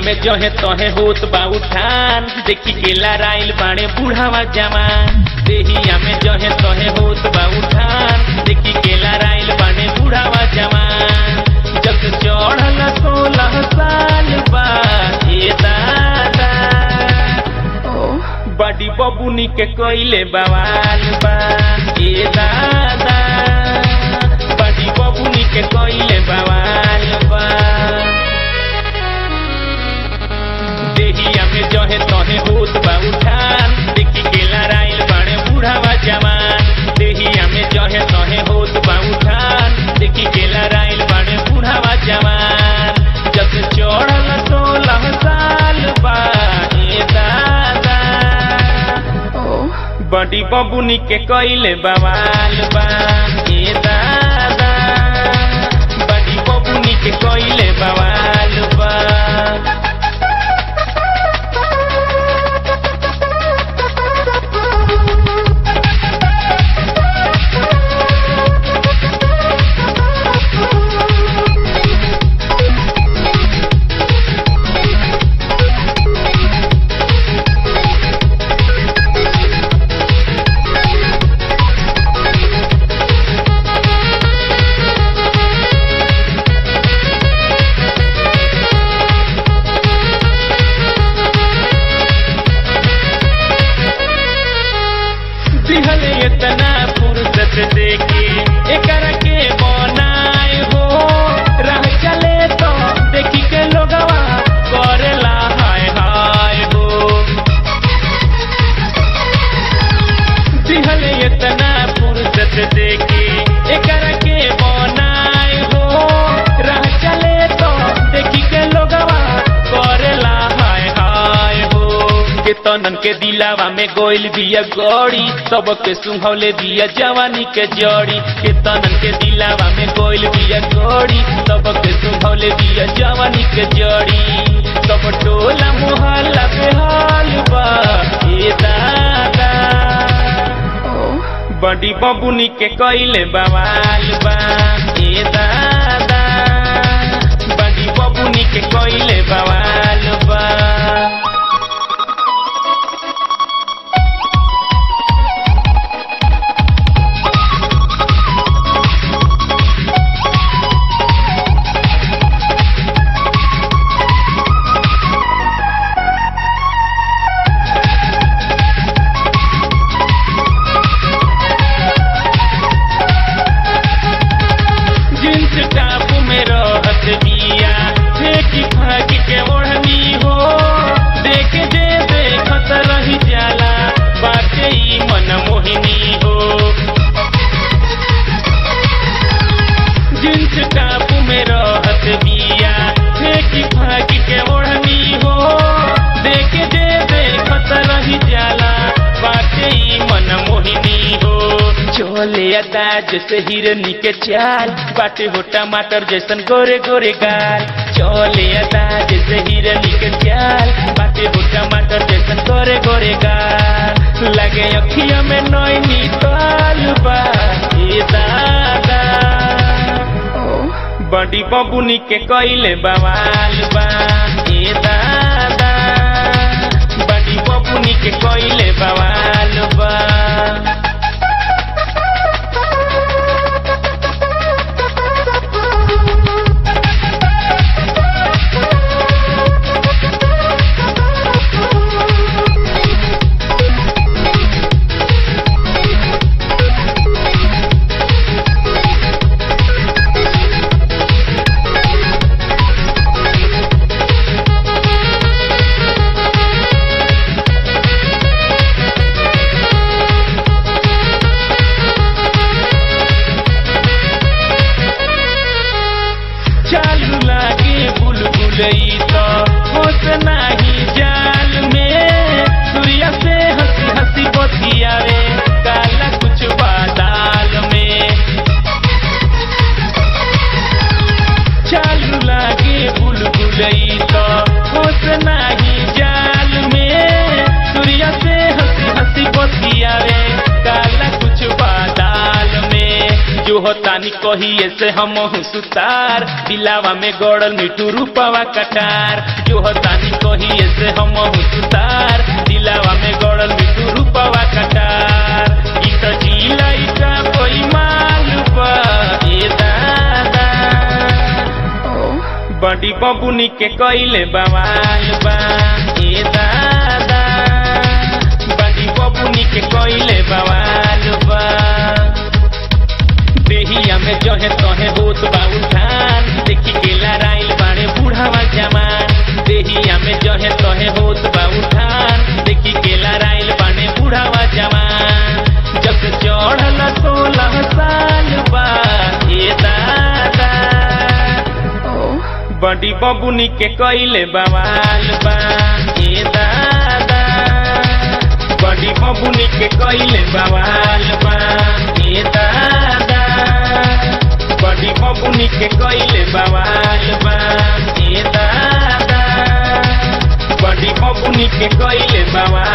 में जहे तहे होत बा उठान देखी के लड़ाइल बाड़े बूढ़ावा जवान देहिया में जहे तहे होत बा उठान देखी के लड़ाइल बाड़े बूढ़ावा जवान जग चढ़ल सोलह साल बा ए दादा बड़ी बबुनी के कोइले बवाल बा ए दादा बड़ी बबुनी के कोइले बवाल बा देहिया में जहे तहे होत बा उठान देखी के लड़ाइल बाड़े बूढ़ावा जवान देहिया में जहे तहे होत बा उठान देखी के लड़ाइल बाड़े बूढ़ावा जवान जब चढ़ल सोलह साल बा ए दादा बड़ी बबुनी के कोइले बवाल बा ए दादा बड़ी बबुनी के कोइले बवाल बा दिहले इतना फुर्सत देके एकरा के बनाए हो राह चले तो देखी के लोगवा करेला हाय हाय हो दिहले इतना फुर्सत देके एकरा के बनाए हो राह चले तो देखी के लोगवा करेला हाय हाय हो के तनन के दिलावा में गोइल बिया गौड़ी सबके सुहौले दिया जवानी के जड़ी के तनन के दिलावा में गोइल बिया गौड़ी सबके सुहौले दिया जवानी के जड़ी सब टोला मोहल्ला पे हाल बा ए दादा बड़ी बबुनी के कइले बवाल बा ए दादा बड़ी बबुनी के कइले बवाल बा जींस टाप में रहत बिया फेंकी फाक के ओढ़नी हो देख जे देखत रही जाला बाटे ई मन मोहिनी हो जींस टाप में रहत बिया फेंकी फाक के ओढ़नी हो देख जे देखत रही जाला बाटे ई मन मोहिनी हो चोले अदा जैसे हिरनी के चाल बाटे हो टमाटर जैसन गोरे गोरे गाल चोले अदा जैसे हिरनी के चाल बाटे हो टमाटर जैसन गोरे गोरे गाल लगे अखिया में नैनी ताल बा ए दादा बड़ी बबुनी के कइले बवाल बा ए दादा बड़ी बबुनी के कइले बवाल बा जो तानी कहिए से हम सुतार दिलावा में गड़ल मिठू रूपवा कटार जो तानी कहिए से हम सुतार दिलावा में गड़ल मिठू रूपवा कटार ई तो जिला ई का कोई मालूबा ए दादा बड़ी बबुनी के कइले बवाल बा ए दादा बड़ी बबुनी के कइले बवाल बा देहिया में जहे तहे होत बा उठान देखी के लड़ाइल बाड़े बूढ़ावा जवान देहिया में जहे तहे होत बा उठान देखी के लड़ाइल बाड़े बूढ़ावा जवान जब से चढ़ल सोलह साल बा ए दादा बड़ी बबुनी के कइले बवाल बा ए दादा बड़ी बबुनी के कइले बवाल बा ए दादा बड़ी बबुनी के कइले बवाल बा ए दादा बड़ी बबुनी के कइले बवाल